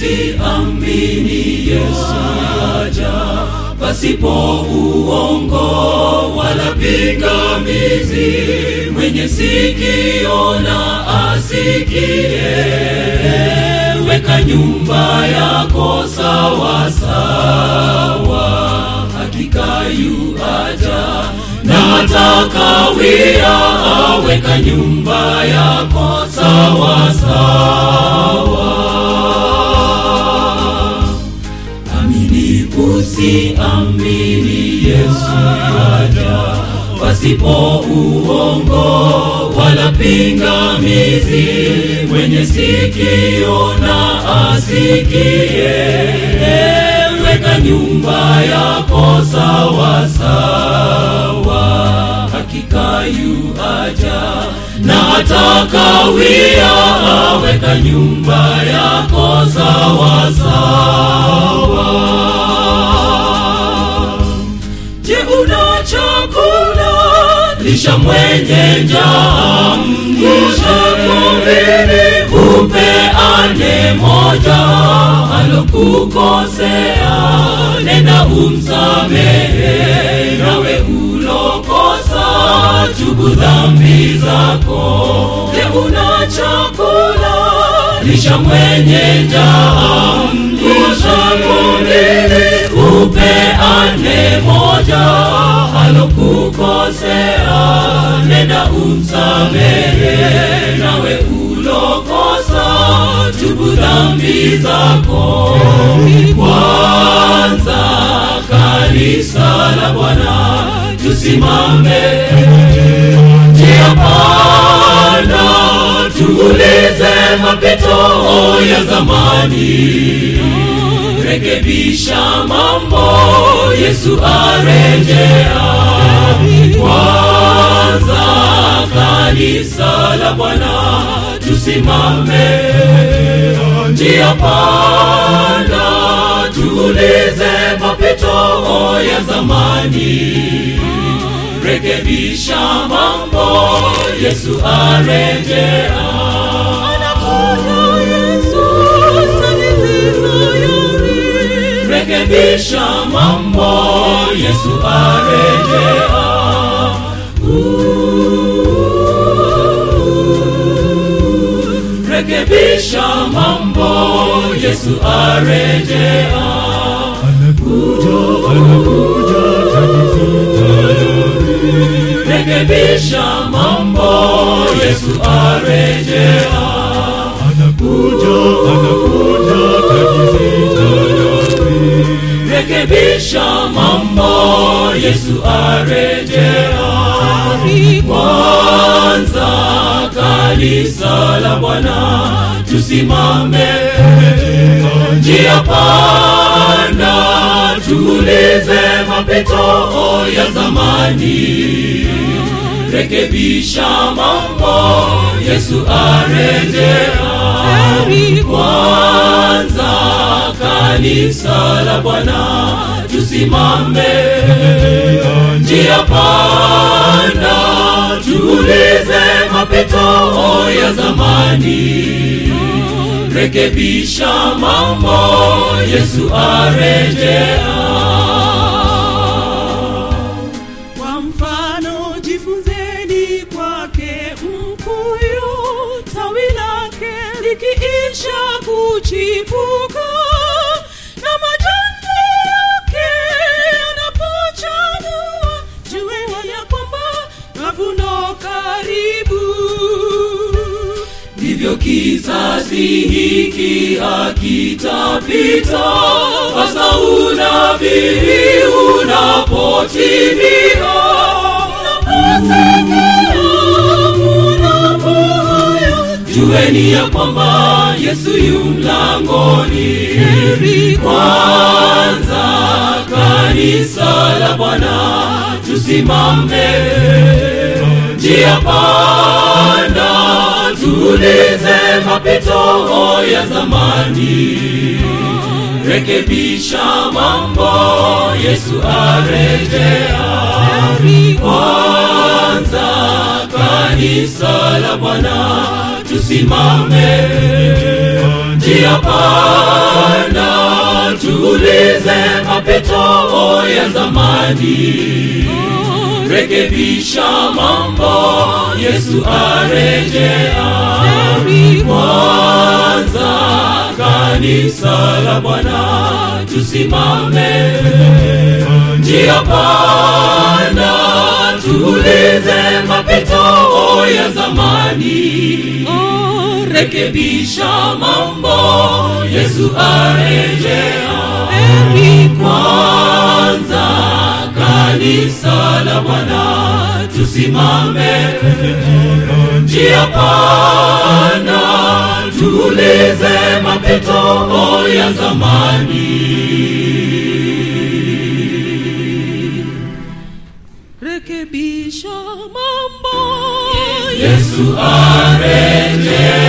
usiamini Yesu aja pasipo uongo wala pingamizi. Mwenye sikio na asikie, weka nyumba yako sawa sawa, hakika yu aja na atakawia, weka nyumba yako sawa sawa. Amini usiamini, Yesu aja pasipo uongo wala pingamizi. Mwenye sikio na asikie, weka nyumba yako sawa sawa, hakika yu aja na atakawia, weka nyumba yako sawa sawa. Je, una chakula? Lisha mwenye njaa, mlishe kumbini, upeane moja alokukosea, nenda umsamehe, nawe ulokosa, tubu dhambi zako. Je, una chakula? Lisha mwenye njaa, mlishe kumbini, upeane moja alokukosea, nenda umsamehe, nawe ulokosa, tubu dhambi zako. Kwanza kanisa la Bwana, tusimame njia panda, tuulize mapito ya zamani rekebisha mambo, Yesu arejea. Kwanza kanisa la Bwana, tusimame njia panda, tuulize mapito ya zamani, rekebisha mambo, Yesu arejea. rekebisha mambo, Yesu arejea. Rekebisha mambo, Yesu arejea. Anakuja, anakuja, taji tayari. Rekebisha mambo, Yesu arejea. Anakuja, anakuja, taji tayari. Rekebisha mambo, Yesu arejea. Kwanza kanisa la Bwana, tusimame njia panda, tuulize mapito ya zamani. Rekebisha mambo, Yesu arejea. Kwanza kanisa la Bwana, tusimame njia panda, tuulize mapito ya zamani. Rekebisha mambo, Yesu arejea. Kwa mfano jifunzeni kwake mkuyu, tawi lake likiisha kuchipuka na majani yake yanapochanua, jueni ya kwamba mavuno karibu. ndivyo kizazi hiki hakitapita, hasa unabii unapotimia. Jueni ya kwamba Yesu yu mlangoni. Kwanza kanisa la Bwana, tusimame njia panda, tuulize mapito ya zamani. Rekebisha mambo, Yesu arejea. Kwanza kanisa la Bwana, tusimame njia panda tuulize mapito ya zamani rekebisha mambo yesu arejea kwanza kanisa la bwana tusimame njia panda tuulize mapito ya zamani rekebisha mambo yesu arejea kwanza kanisa la bwana tusimame njia panda tuulize mapito ya zamani rekebisha mambo yesu arejea